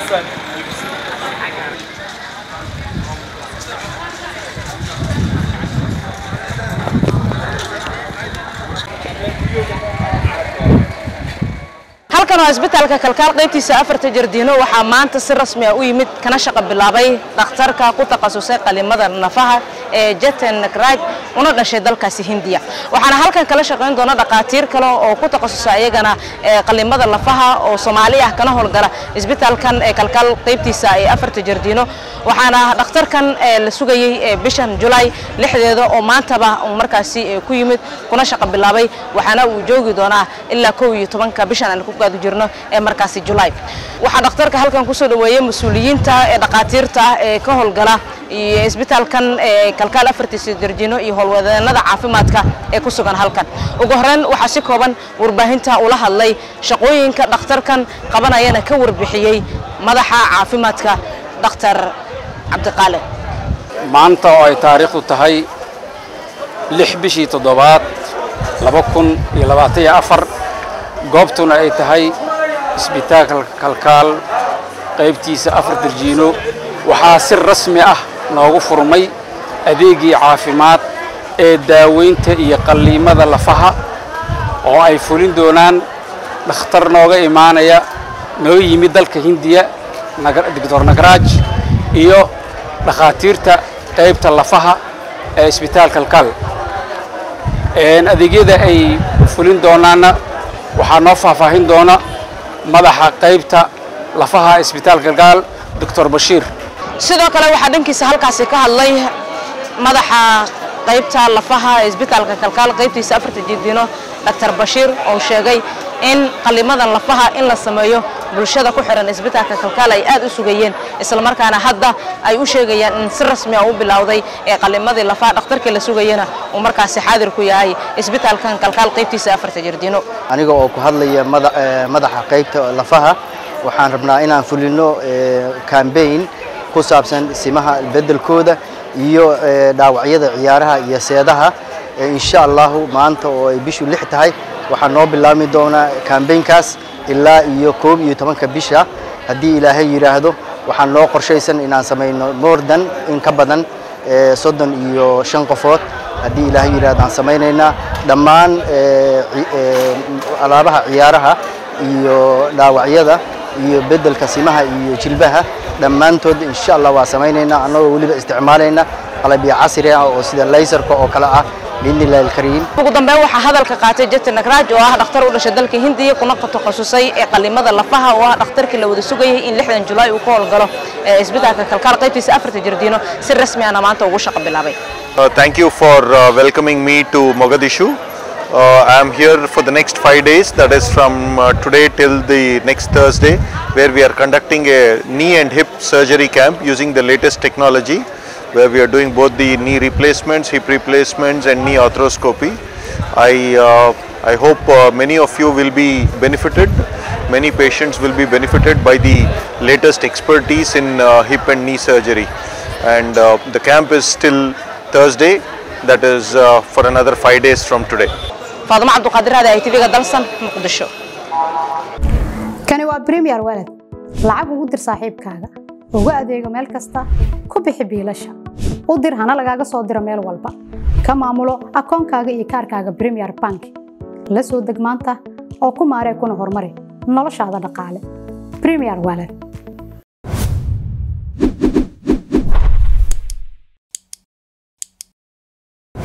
halkan waa isbitaalka kalkaal qaybtiisa afarta jardiino waxaa maanta si rasmi ah u yimid kana shaqo bilaabay dhakhtarka ku takhasusay qalimada nafaha ee jeten nakraj una dhashay dalkaasi hindiya waxaana halkan kala shaqayn doona dhakhaatiir kale oo ku takhasusay ayagana qalimada lafaha oo soomaali ah kana howlgala isbitaalkan ee kalkaal qaybtiisa ee afarta jardiino waxaana dhakhtarkan la sugayey bishan julaay lixdeeda oo maantaba uu markaasi ku yimid kuna shaqo bilaabay waxaana uu joogi doonaa ilaa kow iyo tobanka bishan aan ku gaadu jirno ee markaasi julaay waxaa dhakhtarka halkan kusoo dhaweeyey mas-uuliyiinta ee dhakhaatiirta ee ka howlgala iyo isbitaalkan ee kalkaal afartiisa jardiino iyo howlwadeenada caafimaadka ee ku sugan halkan ugu horreyn waxaa si kooban warbaahinta ula hadlay shaqooyinka dhakhtarkan qabanayana ka warbixiyey madaxa caafimaadka dhakhtar cabdiqaale maanta oo ay taariikhdu tahay lix bishii toddobaad laba kun iyo labaatan iyo afar goobtuna ay tahay isbitaalka kalkaal qaybtiisa afar darjiino waxaa si rasmi ah noogu furmay adeegii caafimaad ee daaweynta iyo qalliimada lafaha oo ay fulin doonaan dhakhtar nooga imaanaya noo yimid dalka hindiya doctor nagraaj iyo dhakhaatiirta qaybta lafaha ee isbitaal kalkaal adeegyada ay fulin doonaanna waxaa noo faahfaahin doona madaxa qaybta lafaha isbitaal kalkaal doctor bashiir sidoo kale waxaa dhankiisa halkaasi ka hadlay madaxa qaybta lafaha ee isbitaalka kalkaal qaybtiisa afarta jidino doctor bashiir oo sheegay in qalimadan lafaha in la sameeyo bulshada ku xiran isbitaalka kalkaal ay aad u sugayeen islamarkaana hadda ay u sheegayaan in si rasmi ah u bilowday ee qalimadii lafaha dhakhtarkii la sugayana uu markaasi xaadir ku yahay isbitaalkan kalkaal qaybtiisa afarta jardino aniga oo ku hadlaya madaxa qaybta lafaha waxaan rabnaa inaan fulino cambaign ku saabsan simaha bedelkooda iyo dhaawacyada ciyaaraha iyo seedaha insha allahu maanta oo ay bishu lix tahay waxaa noo bilaabmi doonaa kambaynkaas ilaa iyo koob iyo tobanka bisha haddii ilaahay yidhaahdo waxaan noo qorshaysan inaan samayno moordan in ka badan soddon iyo shan qofood haddii ilaahay yidhaahdo aan samaynaynaa dhammaan alaabaha ciyaaraha iyo dhaawacyada iyo beddelka simaha iyo jilbaha dhammaantood insha allah waa samaynaynaa annagoo weliba isticmaalayna qalabyo casri ah oo sida laysarka oo kale ah biidnillahi alkariim ugu dambeyn waxaa hadalka qaatay jeten nagraaj oo ah dhakhtar u dhashay dalka hindiya kuna takhasusay ee qalimada lafaha oo ah dhakhtarkii la wada sugayay in lixdan julaay uu ka howlgalo ee isbitaalka kalkaal qaybtiisa afarta jardiino si rasmi ahna maanta ugu shaqo bilaabay thank you for uh, welcoming me to Mogadishu. Uh, I am here for the next five days, that is from uh, today till the next Thursday, where we are conducting a knee and hip surgery camp using the latest technology, where we are doing both the knee replacements, hip replacements, and knee arthroscopy. I uh, I hope uh, many of you will be benefited. Many patients will be benefited by the latest expertise in uh, hip and knee surgery. And uh, the camp is still Thursday, that is uh, for another five days from today. faadimo cabduqaadir hada ay tv-ga dalsan muqdisho kani waa premier walad lacag ugu dir saaxiibkaaga ugu adeego meel kasta ku bixi biilasha u dir hana lagaaga soo diro meel walba ka maamulo akoonkaaga iyo kaarkaaga premier bank la soo deg maanta oo ku maaree kuna horumari noloshaada dhaqaale premier walad